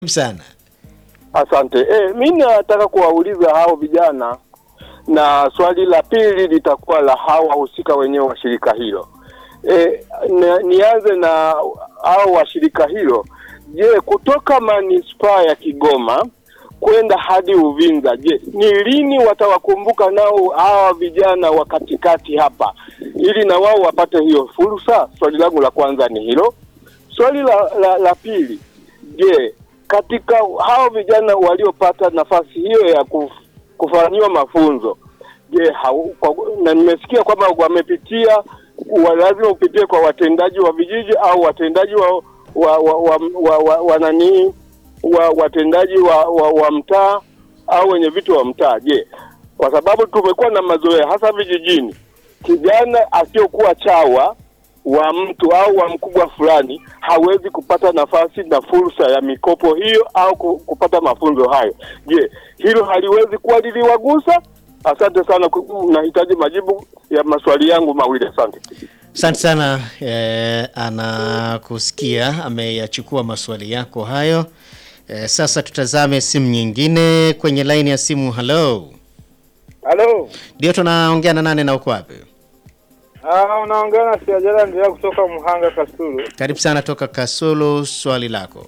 sana. Asante. E, mi nataka kuwauliza hao vijana, na swali la pili litakuwa la hao wahusika wenyewe wa shirika hilo. E, na, nianze na hao wa shirika hilo. Je, kutoka manispaa ya Kigoma kwenda hadi Uvinza, je, ni lini watawakumbuka nao hawa vijana wa katikati hapa, ili na wao wapate hiyo fursa? Swali langu la kwanza ni hilo. Swali la, la, la pili, je, katika hao vijana waliopata nafasi hiyo ya kuf, kufanyiwa mafunzo je, hau- kwa- na nimesikia kwamba wamepitia wa, lazima upitie kwa watendaji wa vijiji au watendaji wa wa wa, wa, wa, wa, wa nani wa watendaji wa, wa, wa mtaa au wenye vitu wa mtaa. Je, kwa sababu tumekuwa na mazoea hasa vijijini, kijana asiyokuwa chawa wa mtu au wa mkubwa fulani hawezi kupata nafasi na fursa ya mikopo hiyo au ku- kupata mafunzo hayo. Je, hilo haliwezi kuwa liliwagusa? Asante sana, ku- nahitaji majibu ya maswali yangu mawili. Asante. Asante sana eh, anakusikia ameyachukua maswali yako hayo. Eh, sasa tutazame simu nyingine kwenye laini ya simu. Hello, Halo. ndio tunaongea na nane na uko wapi? Ah, unaongea na Siajala ndio kutoka Muhanga Kasulu. Karibu sana toka Kasulu, swali lako.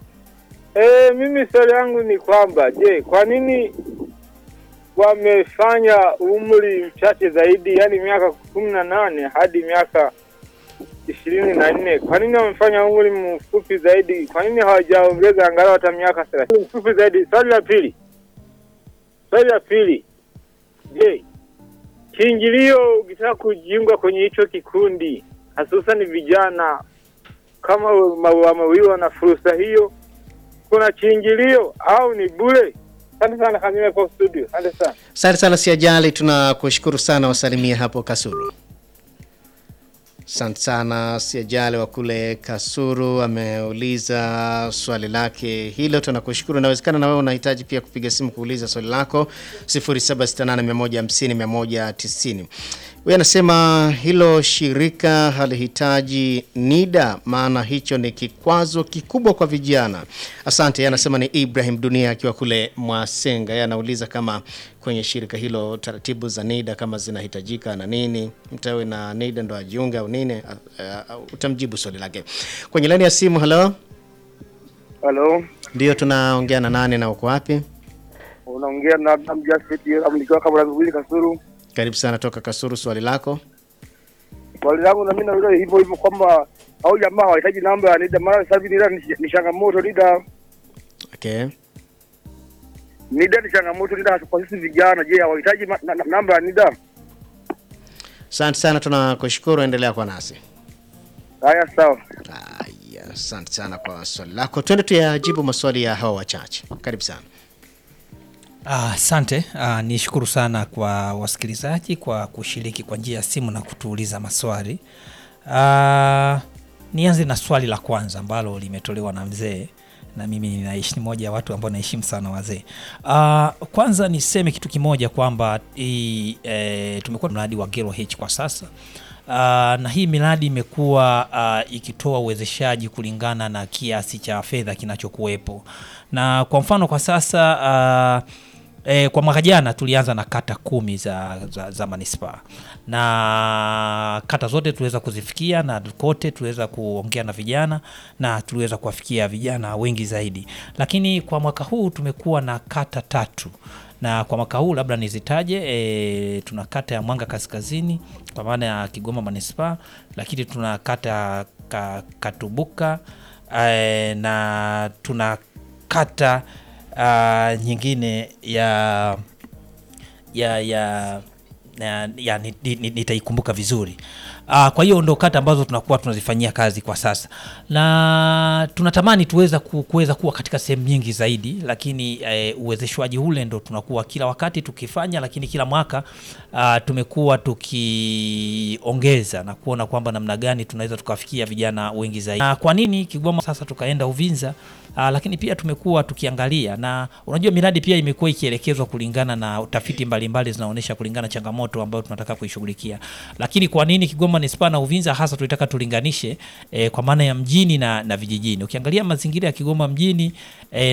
Eh, mimi swali yangu ni kwamba je, kwa nini wamefanya umri mchache zaidi, yani miaka kumi na nane hadi miaka ishirini na nne? Kwa nini wamefanya umri mfupi zaidi? Kwa nini hawajaongeza angalau hata miaka thelathini mfupi zaidi? Swali la pili, swali la pili, je, kiingilio ukitaka kujiunga kwenye hicho kikundi, hususan vijana kama wamewiwa na fursa hiyo, kuna kiingilio au ni bure? Asante sana Kamile kwa studio, asante sana. Asante sana Siajali, tunakushukuru sana, wasalimia hapo Kasulu. Asante sana Siajali wa kule Kasuru ameuliza swali lake hilo, tunakushukuru. Inawezekana na wewe unahitaji pia kupiga simu kuuliza swali lako 0768150190. Huyu anasema hilo shirika halihitaji NIDA, maana hicho ni kikwazo kikubwa kwa vijana. Asante. Yeye anasema ni Ibrahim Dunia akiwa kule Mwasenga. Yeye anauliza kama kwenye shirika hilo taratibu za NIDA kama zinahitajika na nini, mtawe na NIDA ndo ajiunge au nini? Uh, uh, utamjibu swali lake kwenye laini ya simu. Halo, Halo, ndio tunaongea na nane na uko wapi? unaongea na Adam Jafet nikiwa kabla mbili Kasuru. Karibu sana toka Kasuru, swali lako. Swali langu na mimi nauliza hivyo hivyo kwamba au jamaa hawahitaji namba ya NIDA, maana sasa hivi NIDA ni, ni changamoto. NIDA Okay. NIDA ni changamoto. NIDA hasa kwa sisi vijana, je, hawahitaji ma- na- na- namba ya NIDA? Asante sana, tunakushukuru, endelea kwa nasi. Haya, sawa. Haya, asante sana kwa swali lako. Twende tuyajibu maswali ya hawa wachache. Karibu sana. Ah, Asante. Ah, nishukuru sana kwa wasikilizaji kwa kushiriki kwa njia ya simu na kutuuliza maswali. Ah, nianze na swali la kwanza ambalo limetolewa na mzee na mimi ninaishi ni moja ya watu ambao naheshimu sana wazee. Ah, kwanza niseme kitu kimoja kwamba hii, eh, tumekuwa na mradi wa Gero H kwa sasa. Uh, na hii miradi imekuwa uh, ikitoa uwezeshaji kulingana na kiasi cha fedha kinachokuwepo, na kwa mfano kwa sasa uh, E, kwa mwaka jana tulianza na kata kumi za, za, za manispaa na kata zote tuliweza kuzifikia na kote tuliweza kuongea na vijana na tuliweza kuwafikia vijana wengi zaidi, lakini kwa mwaka huu tumekuwa na kata tatu na kwa mwaka huu labda nizitaje. E, tuna kata ya Mwanga Kaskazini kwa maana ya Kigoma manispaa, lakini tuna kata ya ka, Katubuka e, na tuna kata uh, nyingine ya ya ya ya, ya ni- ni- ni- nitaikumbuka vizuri. Uh, kwa hiyo ndo kata ambazo tunakuwa tunazifanyia kazi kwa sasa, na tunatamani tuweza ku, kuweza kuwa katika sehemu nyingi zaidi, lakini eh, uwezeshwaji ule ndo tunakuwa kila wakati tukifanya, lakini kila mwaka uh, tumekuwa tukiongeza na kuona kwamba namna gani tunaweza tukawafikia vijana wengi zaidi. Na kwa nini Kigoma sasa tukaenda Uvinza? Uh, lakini pia tumekuwa tukiangalia na unajua miradi pia imekuwa ikielekezwa kulingana na tafiti mbalimbali zinaonyesha kulingana na changamoto ambayo tunataka kuishughulikia. Lakini kwa nini Kigoma manispaa na Uvinza hasa tulitaka tulinganishe eh, kwa maana ya mjini na, na vijijini. Ukiangalia mazingira ya Kigoma mjini eh,